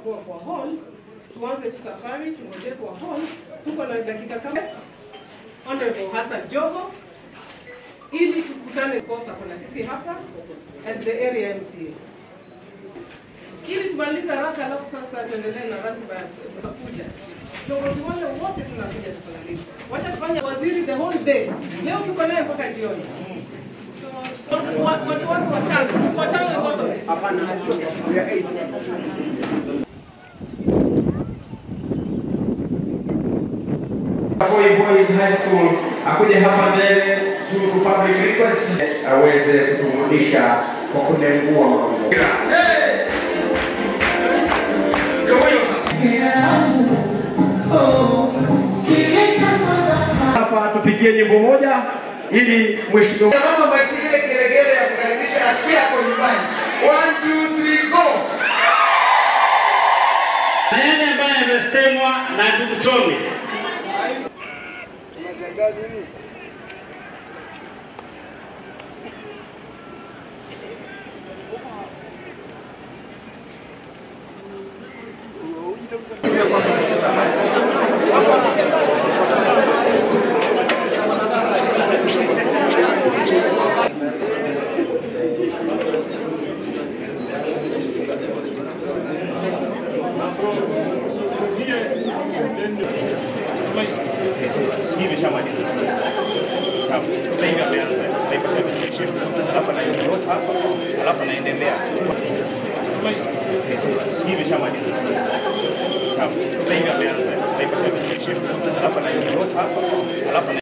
tutakuwa kwa hall, tuanze tu safari, tungoje kwa hall. Tuko na dakika kama Honorable Hassan Joho ili tukutane kosa kuna sisi hapa at the area MCA ili tumalize haraka, alafu sasa tuendelee na ratiba ya tunakuja. Viongozi wale wote tunakuja tukalalifu. Wacha tufanye waziri the whole day. Leo tuko naye mpaka jioni. Watu watu watu watano, watano wote. Voi Boys High School akuje hapa mbele juu tu public request aweze kutumrudisha kwa kunengua mambo. Hapa tupigie nyimbo moja ili mheshimiwa Mama basi ile gelegele ya kukaribisha asikia hapo nyumbani. 1 2 3 go. Yale ambayo yamesemwa na ndugu Chome hii imeshamaliza. Sawa. Sasa hivi ameanza. Sasa hivi ameanza. Alafu anaendelea hapa. Alafu anaendelea. Hii imeshamaliza. Sawa. Sasa hivi ameanza. Sasa hivi ameanza. Alafu anaendelea hapa. Alafu